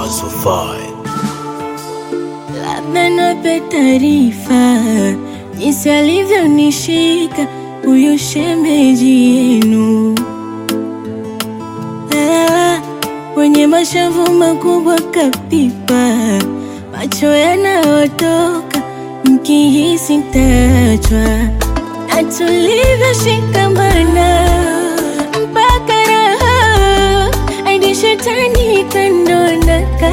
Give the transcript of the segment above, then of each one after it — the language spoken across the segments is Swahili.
Azufai. Labda niwape taarifa jinsi alivyonishika huyu shemeji yenu, Ah, wenye mashavu makubwa kapipa, macho yanayotoka mkihisi tachwa, na tulivyoshikamana mpaka raha hadi shetani kandonaka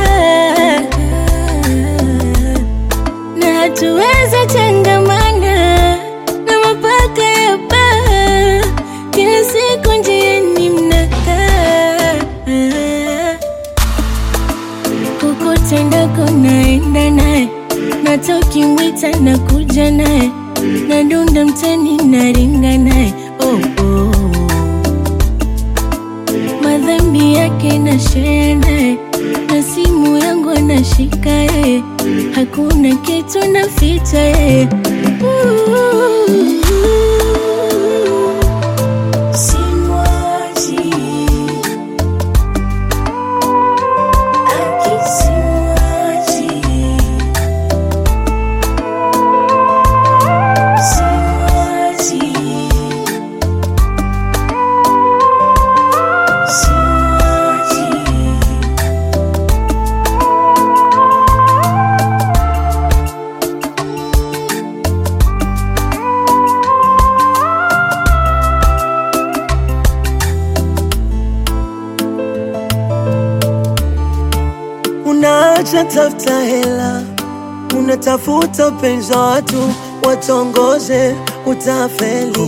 na hatuweza changamana na mapaka ya baa, kila siku njiani mnakaa, kokote ndako naenda naye, nata ukimwita na kuja naye, nadunda mtani naringa naye oh, oh. madhambi yake na share naye na simu yangu anashika yeye, hakuna kitu naficha yeye. Simwachi. Aki simwachi. Simwachi. Simwachi. Unaacha tafuta hela, unatafuta upenzi wa watu watongoze, utafeli,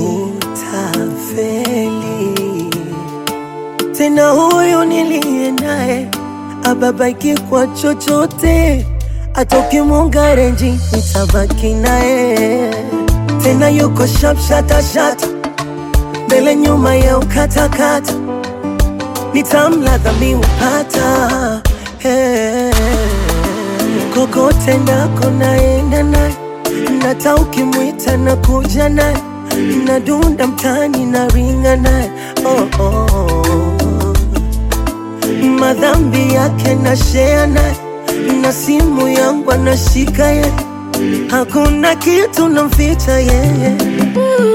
utafeli. Tena huyu niliye naye ababaiki kwa chochote, atoki mungarenji nitabaki naye. Tena yuko sharp shata shata, mbele nyuma ya ukatakata nitamladha miupata hey. kokote ndako naenda naye nata ukimwita na kuja naye nadunda mtani na ringa naye oh, oh. madhambi yake na shea naye na simu yangu anashika ye hakuna kitu namficha yeye Ooh.